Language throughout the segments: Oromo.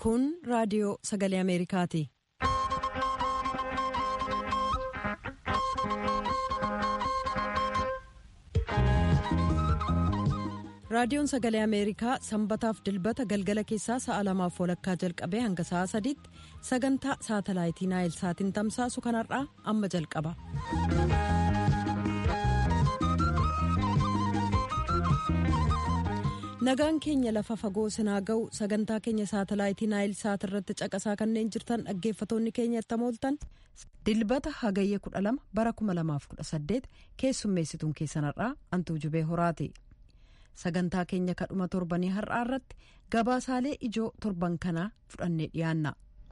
Kun raadiyoo sagalee Ameerikaati. Raadiyoon sagalee Ameerikaa sanbataaf dilbata galgala keessaa sa'a lamaaf walakkaa jalqabee hanga sa'a sadiitti sagantaa saatalaayitii naayilsaatiin tamsaasu kanarraa amma jalqaba. nagaan keenya lafa fagoo sinaa ga'u sagantaa keenya saatalaayitii naayilsaat irratti caqasaa kanneen jirtan dhaggeeffatoonni keenya ittamooltan dilbata hagayya 12 bara 2018 keessummeessituun keessanarraa antuu jubee horaati. sagantaa keenya kadhuma torbanii har'aa irratti gabaasaalee ijoo torban kanaa fudhannee dhiyaanna.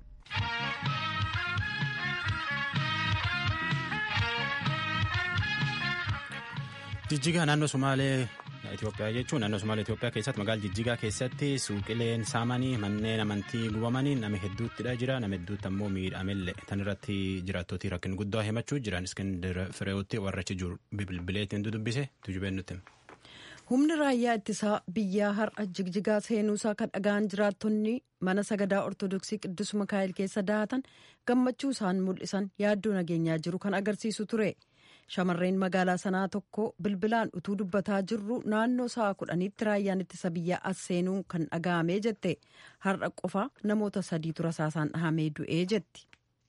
jijjigaa naannoo sumaalee Itoophiyaa jechuun naannoo sumaalee Itoophiyaa keessatti magaalaa jijjigaa keessatti suuqileen saamanii manneen amantii gubamanii nama hedduuttidha jira nama hedduutti ammoo miidhamellee tan irratti jiraattootii rakkina guddaa himachuu jiran iskindir fireewutti warrachi jiru bilbileetiin dudubbise tujubeen nutti. humni raayyaa ittisaa biyyaa har'a jigjigaa seenuusaa kan dhaga'an jiraattonni mana sagadaa ortodoksii qiddus mikaa'el keessa daatan gammachuu isaan mul'isan yaaddoo nageenyaa jiru kan agarsiisu ture shamarreen magaalaa sanaa tokko bilbilaan utuu dubbataa jirru naannoo sa'a kudhaniitti raayyaan ittisa biyyaa as seenuu kan dhaga'amee jette har'a qofa namoota sadiitu rasaasaan dhahamee du'ee jetti.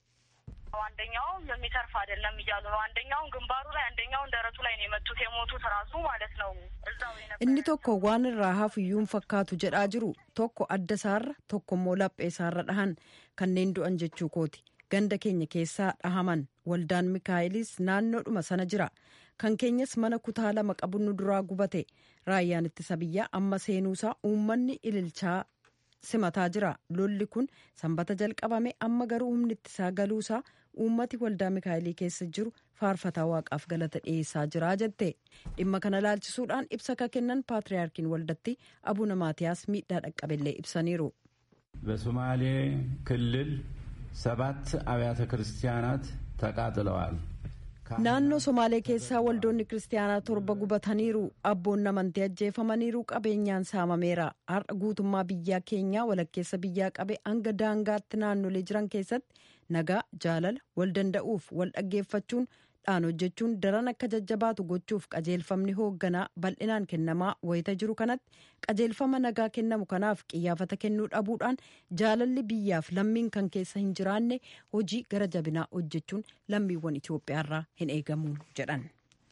አንደኛው የሚተርፍ አይደለም እያሉ ነው። አንደኛውን ግንባሩ ላይ አንደኛውን ደረቱ ላይ ነው የመቱት የሞቱት ራሱ ማለት ነው። እዛው inni tokko waan irraa hafuyyuun fakkaatu jedhaa jiru tokko adda isaarra tokko immoo laphee isaarra dhahan kanneen du'an jechuu kooti ganda keenya keessaa dhahaman waldaan mikaa'ilis naannoodhuma sana jira kan keenyas mana kutaa lama qabu nu duraa gubate raayyaan ittisa biyyaa amma seenuusaa uummanni ililchaa simataa jira lolli kun sanbata jalqabame amma garuu humni ittisaa galuusaa uummati waldaa mikaa'elii keessa jiru faarfataa waaqaaf galata dhiyeessaa jira jette dhimma kana laalchisuudhaan ibsa ka kennan paatriyaarkiin waldatti abuna maatiyaas miidhaa dhaqqabellee ibsaniiru. በሶማሌ ክልል ሰባት አብያተ ክርስቲያናት ተቃጥለዋል። naannoo somaalee keessaa waldoonni kiristaanaa torba gubataniiru abboonni amantii ajjeefamaniiru qabeenyaan saamameera har'a guutummaa biyyaa keenyaa walakkeessa biyyaa qabe hanga daangaatti naannolee jiran keessatti nagaa jaalala wal danda'uuf wal dhaggeeffachuun dhaan hojjechuun daran akka jajjabaatu gochuuf qajeelfamni hoogganaa bal'inaan kennamaa wayita jiru kanatti qajeelfama nagaa kennamu kanaaf qiyyaafata kennuu dhabuudhaan jaalalli biyyaaf lammiin kan keessa hin jiraanne hojii gara jabinaa hojjechuun lammiiwwan Itoophiyaarraa hin eegamu jedhan.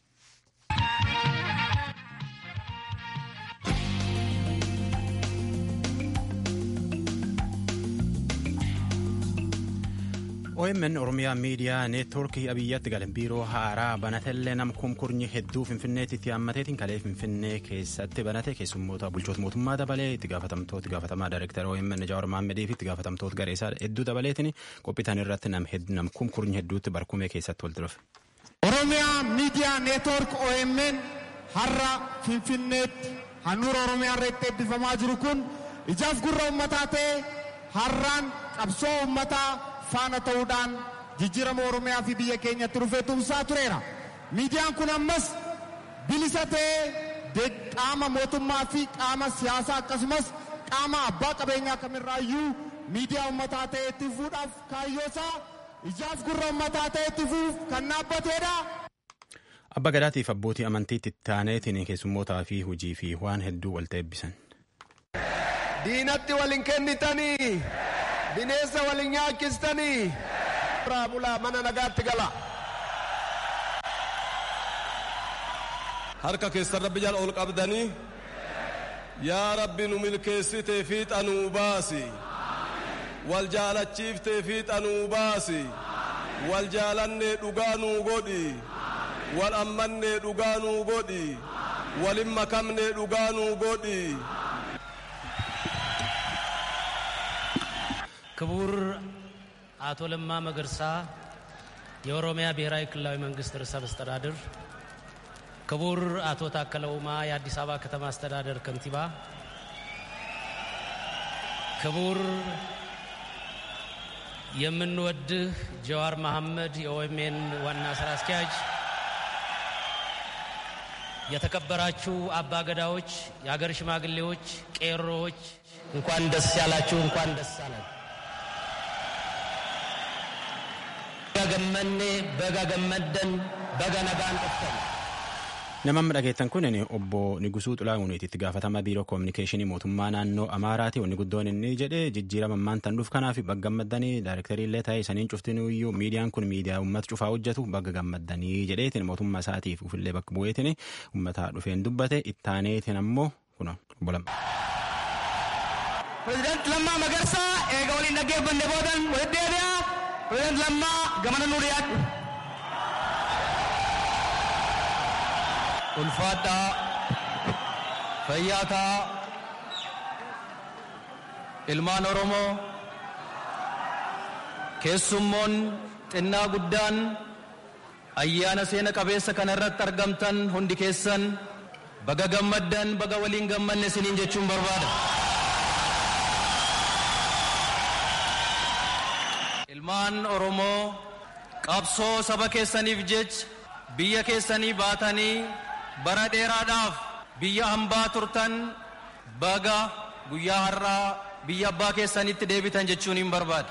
OMN Oromiyaa Miidiyaa Neetwoorkii Abiyyaatti galan biiroo haaraa banatellee nam kumkurnyi hedduu Finfinneetti itti hammateetiin kalee Finfinnee keessatti banate keessummoota bulchoota mootummaa dabalee itti gaafatamtoota gaafatamaa Daayirektara OMN Jawaar Mahaammedii fi itti gaafatamtoota gareesaa hedduu dabaleetiin qophiitan irratti nam kumkurnyi hedduutti barkumee keessatti wal dhufe. Oromiyaa Miidiyaa Neetwoork OMN har'a Finfinneetti handhuura Oromiyaa irratti eebbifamaa jiru kun ijaaf gurra uummataa ta'e har'aan qabsoo uummataa faana ta'uudhaan jijjiirama oromiyaa fi biyya keenyatti dhufee tumsaa tureera. Miidiyaan kun ammas bilisa ta'ee qaama mootummaa fi qaama siyaasaa akkasumas qaama abbaa qabeenyaa kamirraayyuu miidiyaa uummataa ta'ee itti fufuudhaaf kaayyoosaa ijaaf gurra uummataa ta'ee itti fufuuf kan dhaabbateedha. Abba Gadaatiif abbootii amantiitti taaneetiin keessummootaa fi hojii fi waan hedduu wal eebbisan. Diinatti waliin kennitanii. bineensa waliin nyaachistanii irraa bulaa mana nagaatti gala. harka keessan rabbi jala ol qabdanii yaa rabbi nu milkeessitee fiixanuu baasi wal jaalachiiftee fiixanuu baasi wal jaalannee dhugaa nuu godhi wal ammannee dhugaa nuu godhi walin makamnee dhugaa nuu godhi. ክቡር አቶ ለማ መገርሳ የኦሮሚያ ብሔራዊ ክልላዊ መንግስት ርዕሰ መስተዳድር፣ ክቡር አቶ ታከለ ኡማ የአዲስ አበባ ከተማ አስተዳደር ከንቲባ፣ ክቡር የምንወድህ ጀዋር መሐመድ የኦኤምኤን ዋና ስራ አስኪያጅ፣ የተከበራችሁ አባ ገዳዎች፣ የአገር ሽማግሌዎች፣ ቄሮዎች እንኳን ደስ ያላችሁ፣ እንኳን ደስ አለን። ገመኔ በጋ ገመደን በጋ ነጋን dhuftan Namni dhageettan kun obbo Nigusuu Xulaa'uuniiti itti gaafatama biiroo koominikeeshinii mootummaa naannoo Amaaraati. Wanni guddoon inni jedhe jijjiirama ammaan tan dhuuf kanaaf bagga gammaddanii daayirektarii illee ta'e saniin cuftinuu iyyuu miidiyaan kun miidiyaa uummata cufaa hojjetu bagga gammaddanii jedheetiin mootummaa isaatiif ufillee bakka bu'eetiin uummata dhufeen dubbate ittaaneetiin ammoo kuna obbo Lamma. Pireezidaanti Lammaa Magarsaa eega waliin dhaggeeffanne boodan walitti deebi'a. Pireezidaanti Lammaa gamana nuu dhiyaadhu. ulfaadhaa fayyaataa ilmaan oromoo keessummoon xinnaa guddaan ayyaana seena qabeessa kana irratti argamtan hundi keessan baga gammaddan baga waliin gammanne isiniin jechuun barbaada. ilmaan oromoo qabsoo saba keessaniif jecha biyya keessanii baatanii bara dheeraadhaaf biyya hambaa turtan baga guyyaa har'aa biyya abbaa keessanitti deebitan jechuun hin barbaada.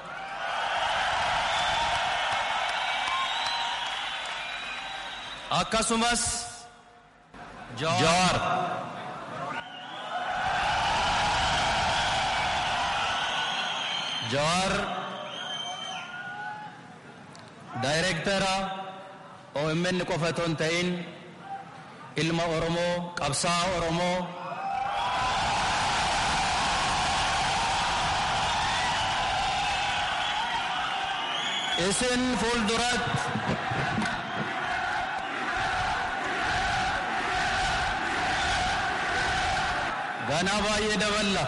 Akkasumas Jawaar Jawaar daayireektara OMN qofa otoo hin ta'in ilma Oromoo qabsaa Oromoo isin fuulduratti ganaa baay'ee daballa.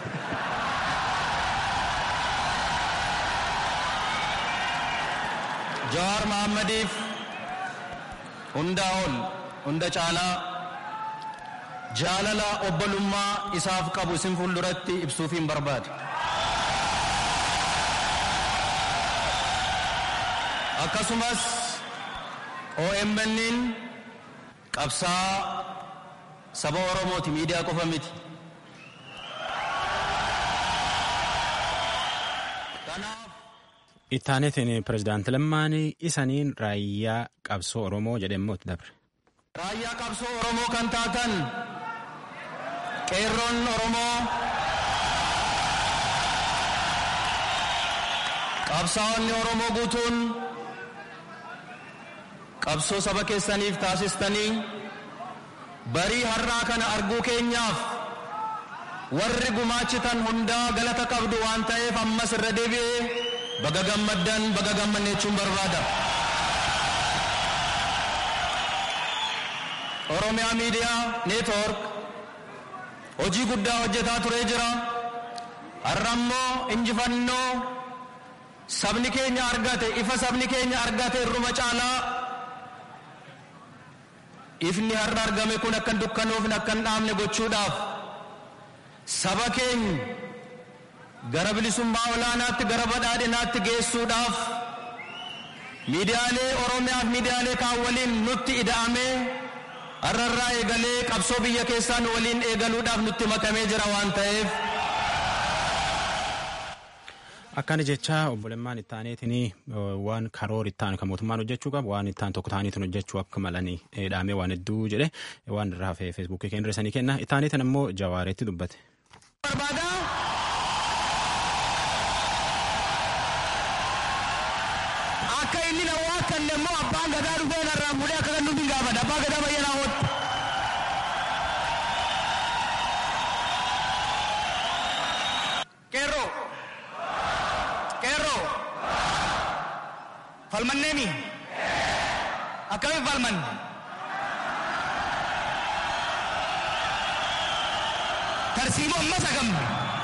Jawaar Mahaammadiif hundaa ol hunda caalaa jaalala obbolummaa isaaf qabu isin fuulduratti ibsuufiin barbaada. Akkasumas OMN'n qabsaa saba Oromooti miidiyaa qofa miti. Ittaanetiin pirezidaanti Lammaan isaniin raayyaa qabsoo Oromoo jedhamee itti dabre. Raayyaa qabsoo Oromoo kan taatan qeerroon Oromoo qabsaa'onni Oromoo guutuun qabsoo saba keessaniif taasistanii barii har'aa kana arguu keenyaaf warri gumaachitan hundaa galata qabdu waan ta'eef ammas irra deebi'ee baga gammaddan baga gammanne jechuun barbaada. Oromiyaa Miidiyaa Neetwoork hojii guddaa hojjetaa turee jira. Har'a immoo injifannoo sabni keenya argate ifa sabni keenya argate irruma caalaa ifni har'a argame kun akka hin dukkanoofne akka hin dhaamne gochuudhaaf saba keenya gara bilisummaa olaanaatti gara badhaadhinaatti geessuudhaaf miidiyaalee Oromiyaaf miidiyaalee kaan waliin nutti ida'amee har'arraa eegalee qabsoo biyya keessaa nu waliin eegaluudhaaf nutti makamee jira waan ta'eef. Akkana jecha obboleemmaan ittaaneetiin waan karoora ittaan kan mootummaan hojjechuu qabu waan ittaan tokko ta'aniitiin hojjechuu akka malanii dhaamee waan hedduu jedhe waan irraa hafee feesbuukii keenya irra sanii kenna ittaaneetiin ammoo jawaareetti dubbate. Akka inni na waa kan immoo abbaan gadaa dhufee narraa fuudhee akka kan nuti gaafadha abbaa gadaa bayyanaa hootti. Qeerroo. Qeerroo. Falmanneemi. Akkamiin falmanne. Tarsiimoo amma sagamne.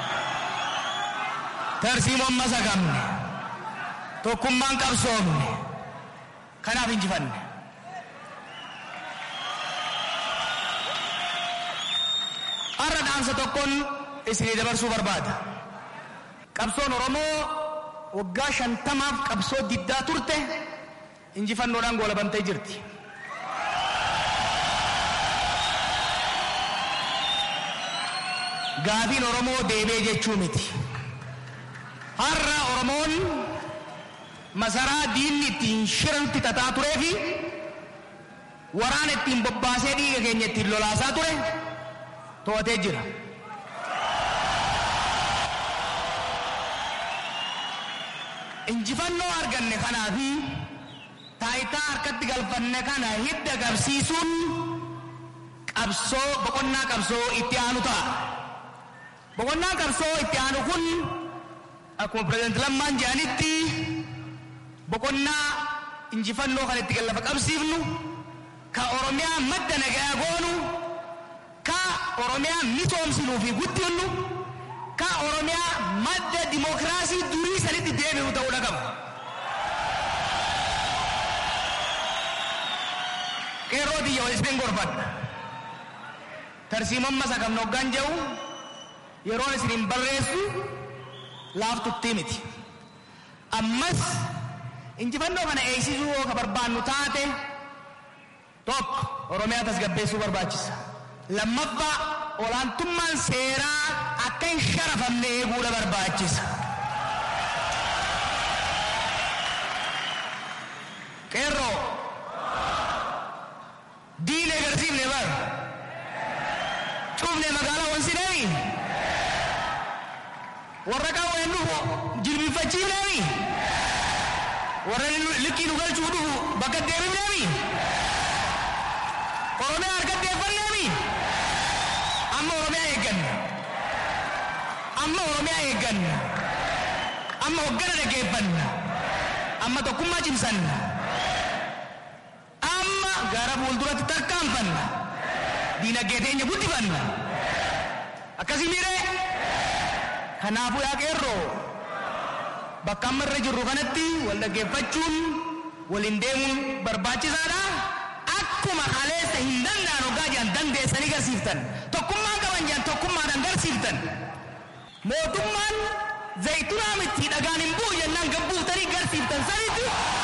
Tarsiimoo amma sagamne. Tokkummaan qabsoofne. Kanaaf injifanne. Har'a dhaamsa tokkoon isinii dabarsuu barbaada. Qabsoon Oromoo waggaa shantamaaf qabsoo diddaa turte injifannoodhaan goolabamtee jirti. gaafiin Oromoo deebee jechuu miti. Har'a Oromoon masaraa diinni ittiin shiranitti xaxaa turee fi waraana ittiin bobbaasee dhiiga keenya ittiin lolaasaa ture to'atee jira. Injifannoo arganne kanaa fi taayitaa harkatti galfanne kana hidda qabsiisuun qabsoo boqonnaa qabsoo itti aanu ta'a. Boqonnaan qabsoo itti aanu kun akkuma pireezidenti Lammaan jedhanitti boqonnaa injifannoo kan itti gallafa qabsiifnu ka Oromiyaa madda nagaa goonu ka Oromiyaa misoomsinuu fi guddinnu ka Oromiyaa madda dimookiraasii durii sanitti deebi'u ta'uu qaba. Qeerroo biyya waliin gorfadha. Tarsiimon masa kan hoggaan jedhu yeroon isiniin barreessu laaftuttii miti. Ammas injifannoo kana eegsisuu yoo ka barbaannu taate tokko Oromiyaa tasgabbeessuu barbaachisa. Lammaffaa olaantummaan seeraa akka hin sharafamne eeguudha barbaachisa. Qeerroo diinee agarsiifne bara. Cufne magaalaa wansineemi. Warra qawween dhufu jilbifachiifneemi. Warra likkii nu galchuu dhufu bakka deebifneemi. Oromiyaa harkatti eeffanneemi. Amma Oromiyaa eegganna. Amma Oromiyaa eegganna. Amma hoggana dhaggeeffanna. Amma tokkummaa cimsanna. Amma gara fuulduratti tarkaanfanna. Diinagdee teenya guddifanna. Akkasii miiree. Kanaafuu yaa qeerroo bakka amma irra jirru kanatti wal dhaggeeffachuun waliin deemuun barbaachisaadha. Akkuma haleessa hin danda'an hoggaa jiran dandeessanii garsiiftan. Tokkummaan qaban jiran tokkummaadhaan garsiiftan. Mootummaan zayitunaa miti dhagaan hin bu'u jennaan gabbuutanii garsiiftan sanitti.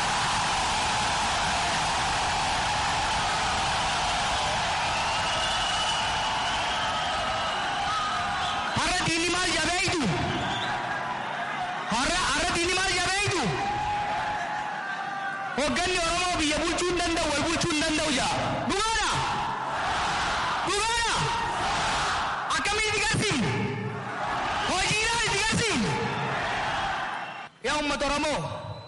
Har'a diinni maal jabeeytu? Har'a har'a diinni maal jabeeytu? Hogganni Oromoo biyya bulchuu hin danda'u wal bulchuu hin danda'u jaa. Dhugaadha? Dhugaadha? Akkamiin itti garsiifne? Hojiidhaan itti garsiifne? Yaa uummata Oromoo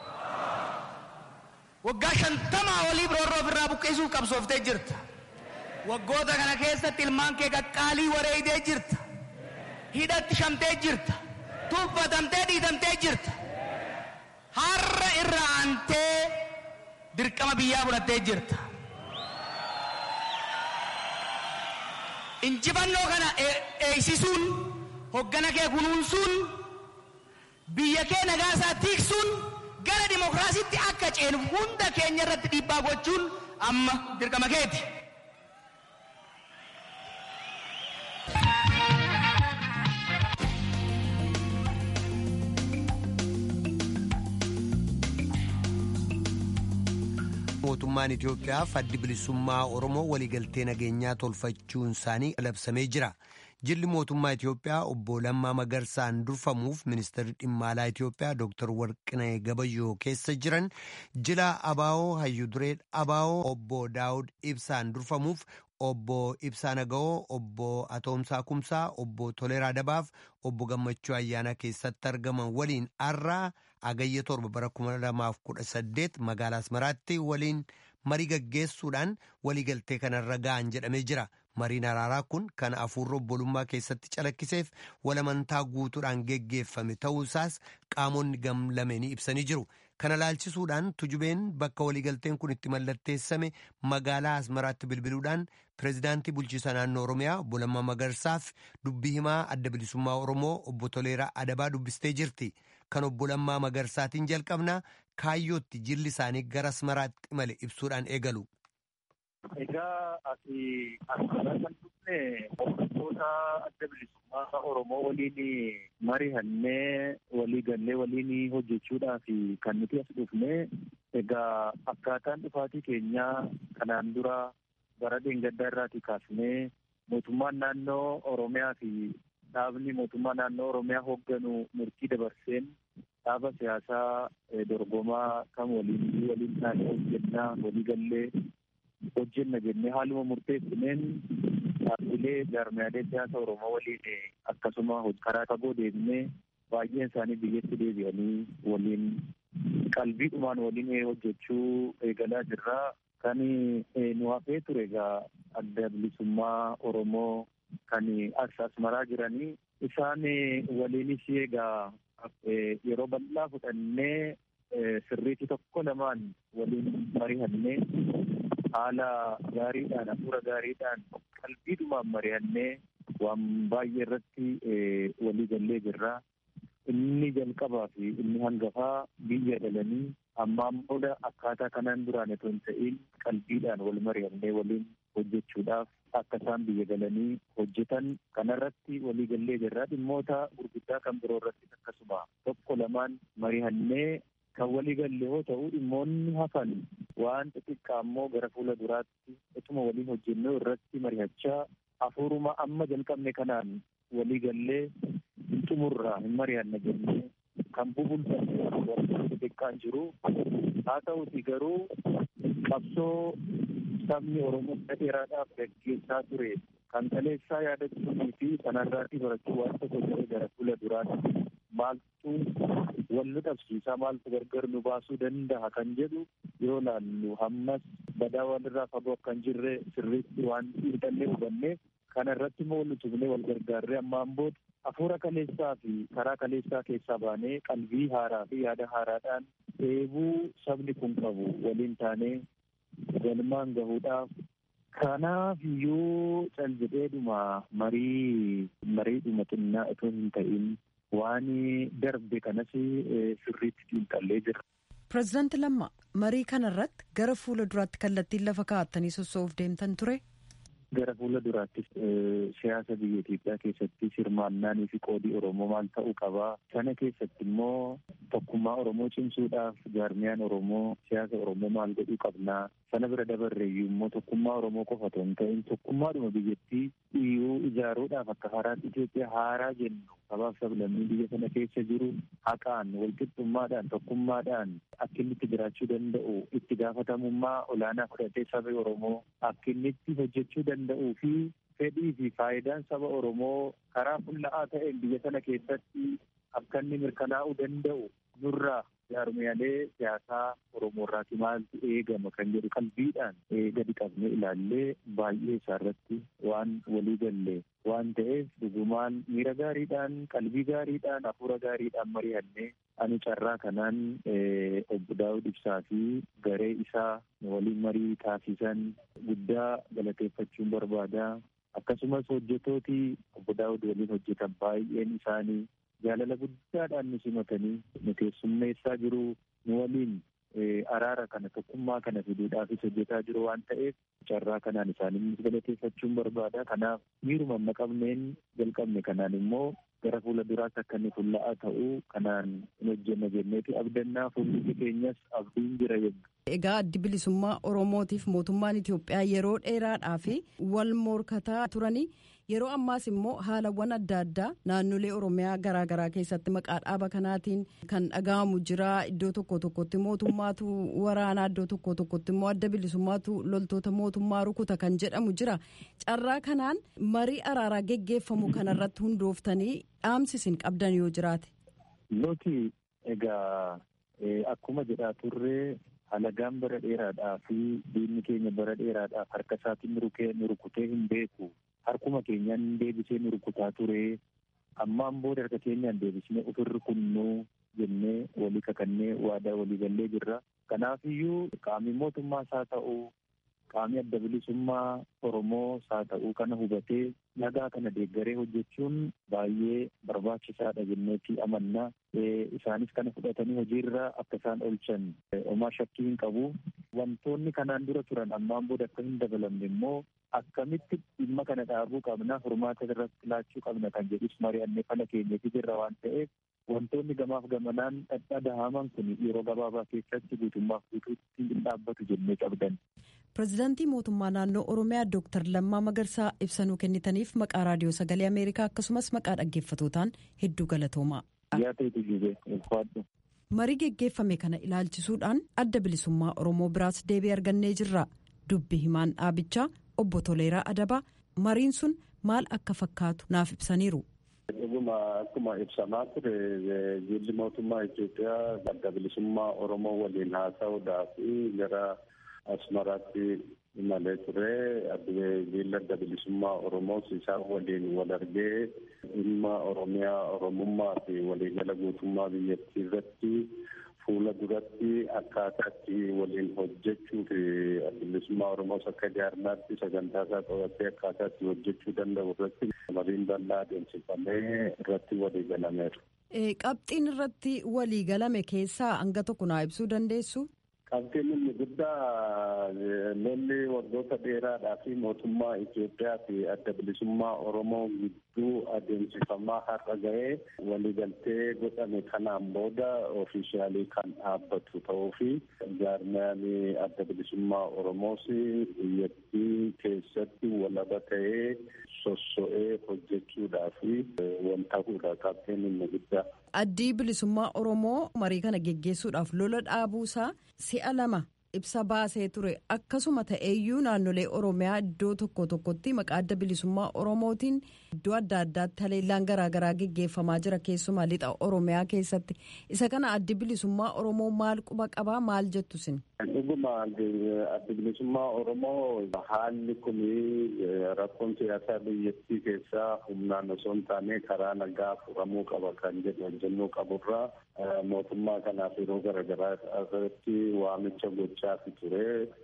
waggaa shantamaa olii roorroo ofirraa buqqisuuf qabsooftee jirta. Waggoota kana keessatti ilmaan kee qaqqaalii wareeyitee jirta. hidhatti shamtee jirta tuffatamtee dhiitamtee jirta har'a irra aantee dirqama biyyaa fudhattee jirta injifannoo kana eegsisuun hoggana kee kunuunsuun biyya kee nagaasaa tiiksuun gara dimokiraasiitti akka ceenu hunda keenya irratti dhiibbaa gochuun amma dirqama keeti. mootummaan Itoophiyaaf addi bilisummaa Oromoo waliigaltee nageenyaa tolfachuun isaanii labsamee jira. Jilli mootummaa Itoophiyaa obbo Lammaa Magarsaan durfamuuf ministeerri dhimma alaa Itoophiyaa Dr. Warqinee Gabayyoo keessa jiran jila Abaawoo Hayyuduree Abaawoo obbo Daawud Ibsaan durfamuuf obbo Ibsaa Naga'oo, obbo Atoomsaa Kumsaa, obbo Toleeraa Dabaaf, obbo Gammachuu Ayyaanaa keessatti argaman waliin har'aa agayya torba bara kuma lamaaf kudha saddeet magaalaa Asmaraatti waliin marii gaggeessuudhaan waliigaltee kanarra ga'an jedhamee jira. Mariin araaraa kun kan afuurri obbolummaa keessatti calakkiseef walamantaa guutuudhaan geggeeffame ta'uusaas qaamonni gam lameenii ibsanii jiru. Kana laalchisuudhaan tujubeen bakka waliigalteen kun itti mallatteessame magaalaa Asmaraatti bilbiluudhaan pireezidaantii bulchiisa naannoo Oromiyaa obbo Lammaa Magarsaaf dubbii himaa adda bilisummaa Oromoo obbo Toleeraa Adabaa dubbistee jirti. Kan obbo Lammaa Magarsaatiin jalqabnaa kaayyootti jilli isaanii gara Asmaraatti imale ibsuudhaan eegalu. Egaa ati asirraa kan dhufne hordoftoota adda bilisummaa Oromoo waliin marihannee walii gallee waliin hojjechuudhaaf kan nuti as dhufne egaa akkaataan dhufaatii keenyaa kanaan dura bara dheengaddaa irraatii kaasnee mootummaan naannoo Oromiyaa fi dhaabni mootummaa naannoo Oromiyaa hoogganu murtii dabarseen dhaaba siyaasaa dorgomaa kan waliin waliin taanee hojjennaa walii gallee hojjenna jennee haaluma murteessineen dhaabbilee jaarmiyaalee siyaasa Oromoo waliin akkasuma karaa fagoo deemnee baay'een isaanii biyyatti deebi'anii waliin qalbiidhumaan waliin hojjechuu eegalaa jirra. Kan nu hafee ture egaa adda bilisummaa Oromoo kan as asmaraa jiranii isaan waliinis egaa yeroo bal'aa fudhannee sirriitti tokko lamaan waliin mari'annee haala gaariidhaan hafuura gaariidhaan qalbiidhumaan mari'annee waan baay'ee irratti walii gallee jirra. Inni jalqabaa fi inni hangafaa biyya dhalanii ammaan booda akkaataa kanaan duraan otoo hin ta'in qalbiidhaan wal mari'annee waliin hojjechuudhaaf akka isaan biyya galanii hojjetan kanarratti walii gallee jirra dhimmoota gurguddaa kan biroo irratti akkasuma tokko lamaan mari'annee kan walii galle yoo ta'u dhimmoonni hafan waan xixiqqaa immoo gara fuula duraatti utuma waliin hojjennee irratti mari'achaa hafuuruma amma jalqabne kanaan walii gallee hin xumurraa hin mari'anna jennee kan bubulfannee xixiqqaan jiru haa ta'uti garuu qabsoo sabni Oromoo dheeraadhaaf gaggeessaa ture kan kaleessaa yaadachuunii fi sanarraatii barachuu waan tokko ta'e gara fuula duraatti maaltu wal nu dhabsiisaa maaltu gargar nu baasuu danda'a kan jedhu yoo laallu hammas badaa walirraa fagoo akka hin jirre sirriitti waan xiinxallee hubanneef kana irratti immoo wal utubnee wal gargaarree ammaan booda hafuura kaleessaa fi karaa kaleessaa keessaa baanee qalbii haaraa fi yaada haaraadhaan eebuu sabni kun qabu waliin taanee galmaan gahuudhaaf kanaaf iyyuu cal jedheedhuma marii mariidhuma xinnaa itoo hin ta'in waan darbe kanas sirriitti xiinxallee jira. Pireezidaanti Lammaa marii kanarratti gara fuula duraatti kallattiin lafa kaa'attanii sossoo'uuf deemtan ture. Gara fuula duraattis siyaasa biyya Itoophiyaa keessatti hirmaannaanii fi qoodii Oromoo maal ta'uu qabaa. Sana keessatti immoo tokkummaa Oromoo cimsuudhaaf jaarmiyaan Oromoo siyaasa Oromoo maal godhuu qabnaa. Sana bira dabarreeyyuu immoo tokkummaa Oromoo qofa otoo hin ta'in tokkummaadhuma biyyattii iyyuu ijaaruudhaaf akka haaraatti Itoophiyaa haaraa jennu sabaaf sablammii biyya sana keessa jiru haqaan walqixxummaadhaan tokkummaadhaan akka inni itti jiraachuu danda'u itti gaafatamummaa olaanaa fudhatee saba Oromoo akka inni itti hojjechuu danda'uu fi fedhii fi faayidaan saba Oromoo karaa fulla'aa ta'een biyya sana keessatti akka inni mirkanaa'uu danda'u nurraa jaarmiyaalee siyaasaa Oromoo irraati maaltu eegama kan jedhu qalbiidhaan gadi qabnee ilaallee baay'ee isaarratti waan walii galle waan ta'eef dhugumaan miira gaariidhaan qalbii gaariidhaan hafuura gaariidhaan mari'annee ani carraa kanaan obbo Daawud Ibsaa fi garee isaa waliin marii taasisan guddaa galateeffachuun barbaada. Akkasumas hojjetooti obbo Daawud waliin hojjetan baay'een isaanii jaalala guddaadhaan nu simatanii nu keessummeessaa jiru nu waliin araara kana tokkummaa kana fiduudhaafis hojjetaa jiru waan ta'eef carraa kanaan isaanii galateeffachuun barbaada. Kanaaf miiruma amma qabneen jalqabne kanaan immoo gara fuula duraatti akka inni fulla'aa ta'uu kanaan hin hojjenna jenneeti abdannaa fuulli keenyas abdiin jira jenna. Egaa addi bilisummaa Oromootiif mootummaan Itoophiyaa yeroo dheeraadhaa fi wal morkataa turanii yeroo ammaas immoo haalawwan adda addaa naannolee Oromiyaa garaagaraa keessatti maqaa dhaaba kanaatiin kan dhaga'amu jira iddoo tokko tokkotti mootummaatu waraanaa iddoo tokko tokkotti immoo adda bilisummaatu loltoota mootummaa rukuta kan jedhamu jira carraa kanaan marii araaraa geggeeffamu kanarratti hundooftanii dhaamsisin qabdan yoo jiraate. Nuti egaa akkuma jedhaa turree halagaan bara dheeraadhaa fi diinni keenya bara dheeraadhaaf harka isaatiin nu rukutee hin beeku harkuma keenyaan deebisee nu rukutaa ture ammaan booda harka keenyaan deebisnee ofirra kunnuu jennee walii kakannee waadaa walii gallee jirra kanaaf iyyuu qaamni mootummaas haa ta'u qaamni adda bilisummaa oromoo haa ta'u kana hubatee nagaa kana deeggaree hojjechuun baay'ee barbaachisaadha jenneeti amannaa isaanis kana fudhatanii hojiirra akka isaan oolchan homaa shakkii hin qabu wantoonni kanaan dura turan ammaan booda akka hin dabalamne immoo akkamitti dhimma kana dhaabuu qabna furmaata irratti laachuu qabna kan jedhus mari'annee fala keenyatti jirra waan ta'eef wantoonni gamaaf gamanaan dhadhaa dahaman kun yeroo gabaabaa keessatti guutummaaf guutuutti hin dhaabbatu jennee qabdan. pirezidaantii mootummaa naannoo oromiyaa dooktar lammaa magarsaa ibsanuu kennitaniif maqaa raadiyoo sagalee ameerikaa akkasumas maqaa dhaggeeffatootaan hedduu galatoomaa. marii geggeeffame kana ilaalchisuudhaan adda bilisummaa oromoo biraas deebii argannee jirra dubbi himaan dhaabichaa obbo Toleeraa Adabaa mariin sun maal akka fakkaatu naaf ibsaniiru. Dhuguma akkuma ibsamaa ture jilli mootummaa Itoophiyaa adda bilisummaa Oromoo waliin haasa'uudhaaf gara Asmaraatti imalee ture. Jilli adda bilisummaa Oromoo isaan waliin wal argee dhimma Oromiyaa Oromummaa fi waliigala guutummaa biyyattii irratti fuula duratti akkaataatti waliin hojjechuu fi adda bilisummaa Oromoos akka jaarmaatti sagantaa isaa qabatee akkaataatti hojjechuu danda'u irratti mariin bal'aa adeemsifamee irratti walii galameera. Qabxiin irratti walii galame keessaa hanga tokko naa ibsuu dandeessu? Qabxiin inni guddaa lolli waggoota dheeraadhaa fi mootummaa Itoophiyaa fi adda bilisummaa Oromoo gidduu adeemsifamaa har'a ga'ee waliigaltee godhame kanaan booda ofiishaalii kan dhaabbatu ta'uu fi jaarmiyaan adda bilisummaa Oromoos biyyattii keessatti walaba ta'ee sosso'ee hojjechuudhaa fi wal ta'uudha qabxiin inni guddaa. Addi bilisummaa Oromoo marii kana geggeessuudhaaf lola dhaabuusaa si'a lama ibsa baasee ture akkasuma ta'eeyyuu naannolee Oromiyaa iddoo tokko tokkotti maqaa adda bilisummaa Oromootiin iddoo adda addaatti haleellaan garaagaraa geggeeffamaa jira keessumaa lixa Oromiyaa keessatti isa kana addi bilisummaa Oromoo maal quba qabaa maal jettu sin? Dhuguma addi bilisummaa Oromoo haalli kun rakkoon siyaasaa biyyattii keessaa humnaan osoo hin taane karaa nagaa furamuu qaba kan jedhu hojjennuu qaburraa mootummaa kanaaf yeroo garaagaraa irratti waamicha gochaa ture.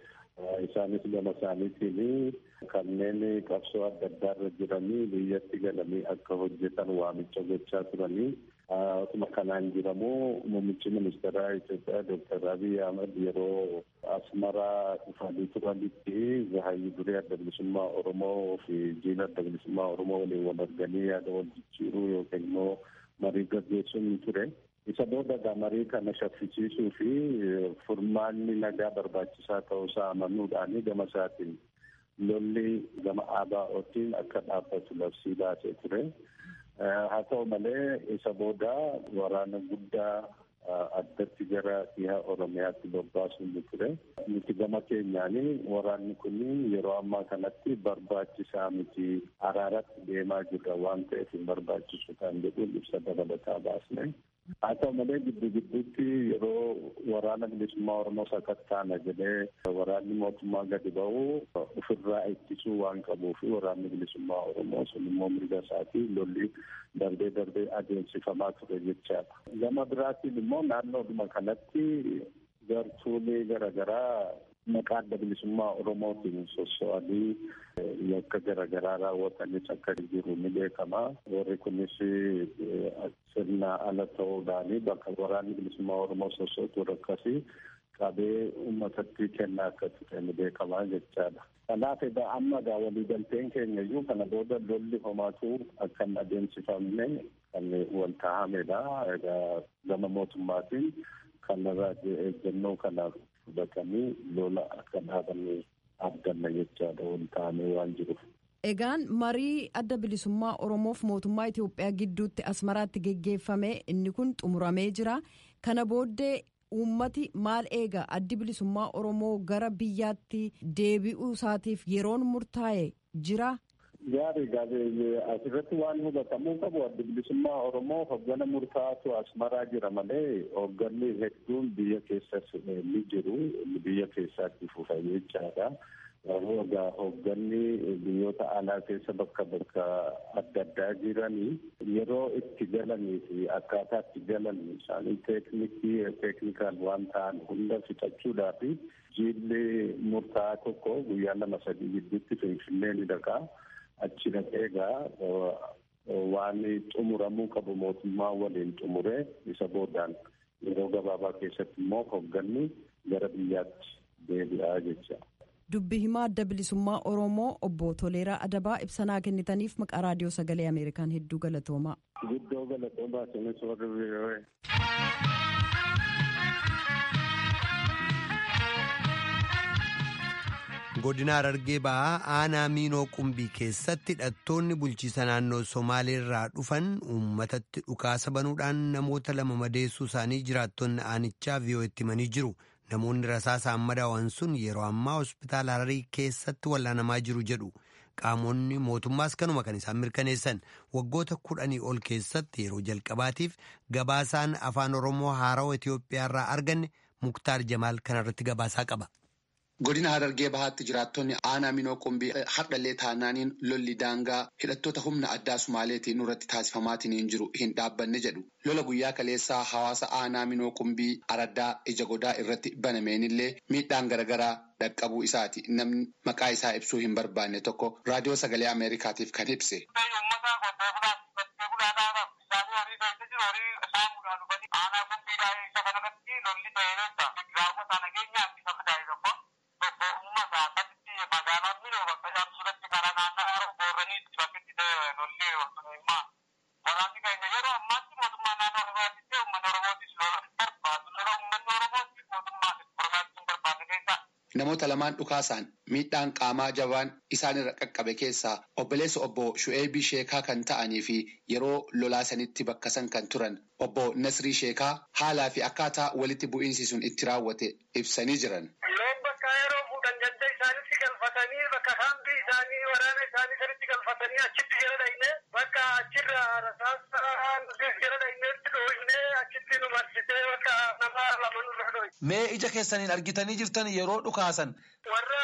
Isaanis gama isaaniitiin kanneen qabsoo adda addaa irra jiranii biyyatti galanii akka hojjetan waamicha gochaa turanii. Akkuma kanaan jiramu muummichi ministeeraa Itoophiyaa Dooktar Abiy Ahmed yeroo asmaraa dhufanii turanitti hayyu duree adda bilisummaa Oromoo fi jiila adda bilisummaa Oromoo waliin wal arganii yaada wal jijjiiruu yookiin immoo marii gaggeessuun ni ture. Isa booda marii kana shaffisiisuu fi furmaanni nagaa barbaachisaa ta'uusaa amanuudhaan gama isaatiin lolli gama ABO'tiin akka dhaabbatu labsii baasee ture. haa ta'u malee isa booda waraana guddaa addatti gara dhiha oromiyaatti bobbaasuun ni ture nuti gama keenyaan waraanni kun yeroo ammaa kanatti barbaachisaa miti araaratti deemaa jirra waan ta'eef hin barbaachisu kan jedhuun ibsa dabalataa baasne haa ta'u malee giddu gidduutti yeroo waraana bilisummaa oromoo sakattaana jedhee waraanni mootummaa gadi ba'u ofirraa ittisuu waan qabuuf waraanni bilisummaa oromoo sun immoo mirga isaatii lolli darbee darbee adeemsifamaa ture jechaadha. Gama biraatiin immoo naannoodhuma kanatti gartuulee garaagaraa maqaa adda bilisummaa oromootiin sosso'anii yakka garaagaraa raawwatanis akka jiru ni beekama. Warri kunis sirna ala ta'uudhaan bakka waraanni bilisummaa oromoo sosso'atu akkasii qabee uummatatti kennaa akka ture ni beekamaa jechaadha. Kanaaf egaa amma egaa waliigalteen keenya iyyuu kana booda lolli homaatu akka hin adeemsifamne kan wal taa'amedha. Egaa gama mootummaatiin kanarraa eeggannoo kanaaf fudhatanii lola akka dhaabanne abdanna jechaadha wal taa'amee waan jiruuf. Egaan marii adda bilisummaa Oromoof mootummaa Itoophiyaa gidduutti asmaraatti geggeeffame inni kun xumuramee jira. Kana booddee uummati maal eega addi bilisummaa Oromoo gara biyyaatti deebi'uu isaatiif yeroon murtaa'e jira. Gaarii gaarii asirratti waan hubatamuu qabu addi bilisummaa Oromoo hoggana murtaa'atu asmaraa jira malee hogganni hedduun biyya keessas ni jiru biyya keessaatti fufa jechaadha. Garuu egaa hoogganni biyyoota alaa keessa bakka bakka adda addaa jiranii yeroo itti galanii fi akkaataa itti galan isaanii teeknikii teeknikaal waan ta'an hunda fixachuudhaaf jiilli murtaa'aa tokko guyyaa lama sadii gidduutti finfinnee ni dhaqaa achi dhaqee egaa waan xumuramuu qabu mootummaa waliin xumuree isa boodaan yeroo gabaabaa keessatti immoo hoogganni gara biyyaatti deebi'aa jecha. dubbi himaa adda bilisummaa oromoo obbo toleeraa adabaa ibsanaa kennitaniif maqaa raadiyoo sagalee ameerikaan hedduu galatoomaa. guddoo galatoomaa sinis warri biyyoowwan. godina Harargee ba'aa aanaa miinoo qumbii keessatti hidhattoonni bulchiisa naannoo Somaaleerraa dhufan uummatatti dhukaasa banuudhaan namoota lama madeessuu isaanii jiraattonni aanichaa vi'oo'etti himanii jiru. Namoonni rasaasaan madaawan sun yeroo ammaa hospitaala Hararii keessatti wallaanamaa jiru jedhu. Qaamonni mootummaas kanuma kan isaan mirkaneessan waggoota kudhanii ol keessatti yeroo jalqabaatiif gabaasaan afaan Oromoo haarawaa Itoophiyaarraa arganne Muktaar Jamaal kanarratti gabaasaa qaba. Godina Harargee Bahaatti jiraattonni aanaa minoo qumbii hardhallee taanaaniin lolli daangaa hidhattoota humna addaa Sumaaleetiin irratti taasifamaatiin jiru hin dhaabbanne jedhu. Lola guyyaa kaleessaa hawaasa aanaa minoo qumbii araddaa ija godaa irratti banameenillee miidhaan garaagaraa dhaqqabuu isaati. Namni maqaa isaa ibsuu hin barbaanne tokko raadiyoo sagalee Ameerikaatiif kan ibse. Namoota lamaan dhukaasaan miidhaan qaamaa jabaan isaanirra qaqqabe keessaa obboleessa obbo Shu'eebii Sheekaa kan ta'anii fi yeroo lolaasanitti bakka san kan turan obbo Nasrii Sheekaa haalaa fi akkaataa walitti bu'iinsi sun itti raawwate ibsanii jiran. Loon bakka yeroo fuudhan ganda isaanitti galfatanii bakka kaambii isaanii waraana isaanii sanitti galfatanii achitti jala dhayne bakka achirra rasaasaan jala dhayneetti dhooyne achitti nu marsitee bakka nama lama nurra dhooyne. Mee ija keessaniin argitanii jirtan yeroo dhukaasan. Warra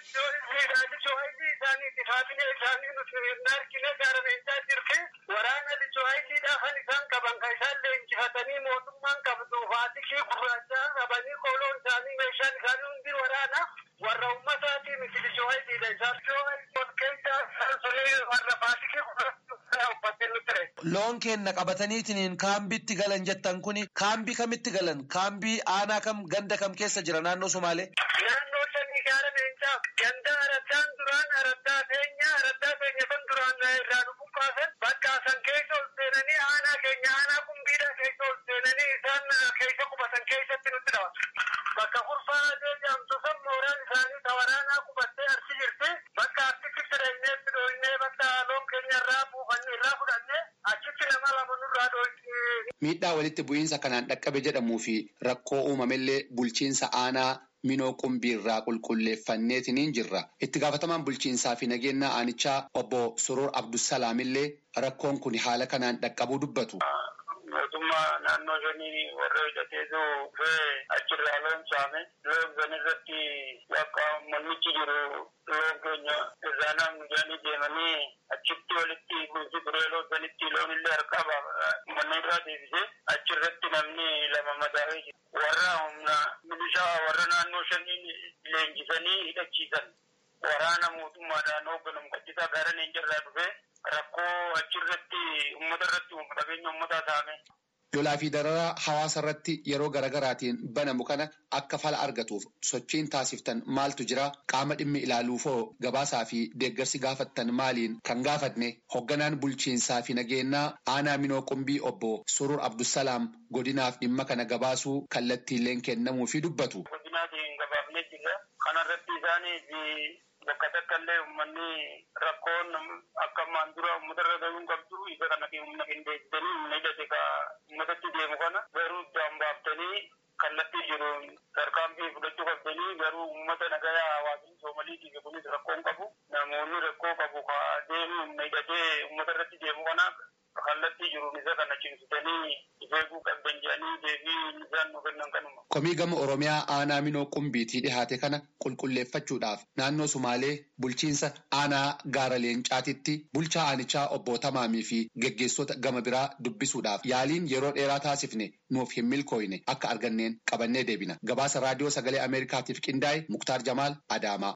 lichoohayitii isaanii faafine isaanii nuti hin argine gaarameechaa jirti. Waraana lichoohayitiidhaa kan isaan qaban kan isaan leenjifatanii mootummaan qabdu faatikii gurraachaa qabanii kooloon isaanii meeshaan isaanii hundi waraana. Warra uummataatii miti lichoohayitiidha isaan. Lichoohayitii ol keessaa sunii warra faatikii gurraachaa uffattee nutti ture. Loon keenna qabataniitiin kaambiitti galan jettan kuni kaambii kamitti galan? Kaambii aanaa kam ganda kam keessa jira naannoo Somaalee? Naannoo sanii gaara leencaa ganda araddaan duraan araddaa feenya araddaa feenya kan duraan irraa dhufuu kaasan bakka san keessa ol seenanii aanaa keenya aanaa qumbiidha keessa ol seenanii isaan keessa qubatan keessatti nutti dhawa. Bakka kurfaa jedhamtu san mooraan isaanii tawaraanaa qubattee arsi jirti. Bakka arsitti fidannee dhooynee bakka loon keenya irraa buufannee irraa fudhannee achitti nama lama nurraa dhooynee. Miidhaa walitti bu'iinsa kanaan dhaqqabe jedhamuu fi rakkoo uumamellee bulchiinsa aanaa minoo qumbii irraa qulqulleeffanneetiniin jirra. Itti gaafatamaan bulchiinsaa fi nageenya aanichaa obbo Surur Abdusalaamillee rakkoon kun haala kanaan dhaqqabuu dubbatu. mootummaa naannoo shanii warra hidhateetu dhufee achirraa loon saame loon san irratti bakka mannichi jiru loon keenya irraa namni jedhanii deemanii achitti walitti buusi turee loon sanitti loon illee harkaa manni irraa deebise achirratti namni lama madaa'ee jiru warra humna milishaa warra naannoo shanii leenjisanii hidhachiisan waraana mootummaadhaan hoogganamu qachisaa gara leenjarraa dhufee rakkoo achirratti uummata irratti uummata qabeenya uummataa saame. Lolaa fi dararaa hawaasa irratti yeroo garaagaraatiin banamu kana akka fala argatuuf sochiin taasiftan maaltu jira qaama dhimmi ilaaluufoo gabaasaa fi deeggarsi gaafattan maaliin kan gaafatne hoogganaan bulchiinsaa fi nageenyaa aanaa minoo qumbii obbo Surur Abdusalaam godinaaf dhimma kana gabaasuu kallattiileen kennamuu fi dubbatu. Godinaatiin gabaafnee jirra. Kanarratti isaanii bakka takka illee uummanni rakkoon akka ammaan dura uummata irra gahuu hin qabdu isa kana humna qindeessitanii humna hidhate ka uummatatti deemu kana garuu iddaan baaftanii kallattii jiru tarkaanfii fudhachuu qabdanii garuu uummata nagayaa hawaasni soomaliitiif kunis rakkoon qabu namoonni rakkoo qabu ka deemu humna hidhatee uummata irratti deemu kana kallattii jiruun isa kana cimsitanii ifeeguu qabdan jedhanii deebii isaan nu kennan kanuma. Komii gama Oromiyaa aanaa minoo qumbiitii dhihaate kana qulqulleeffachuudhaaf naannoo Sumaalee bulchiinsa aanaa gaara leencaatitti bulchaa aanichaa obbo Tamaamii fi geggeessota gama biraa dubbisuudhaaf yaaliin yeroo dheeraa taasifne nuuf hin milkooyne akka arganneen qabannee deebina. Gabaasa raadiyoo sagalee Ameerikaatiif qindaa'e Muktaar Jamaal Adaamaa.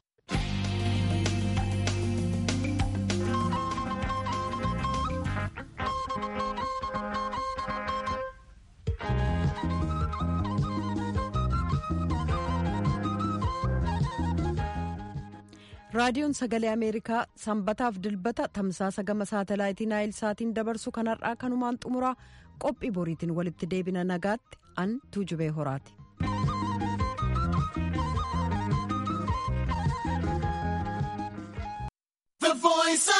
raadiyoon sagalee ameerikaa sanbataaf dilbata tamsaasa gama saatalaayitii naayil saatiin dabarsu kanarraa kanumaan xumuraa qophii boriitiin walitti deebina nagaatti an tuujubee horaati. voice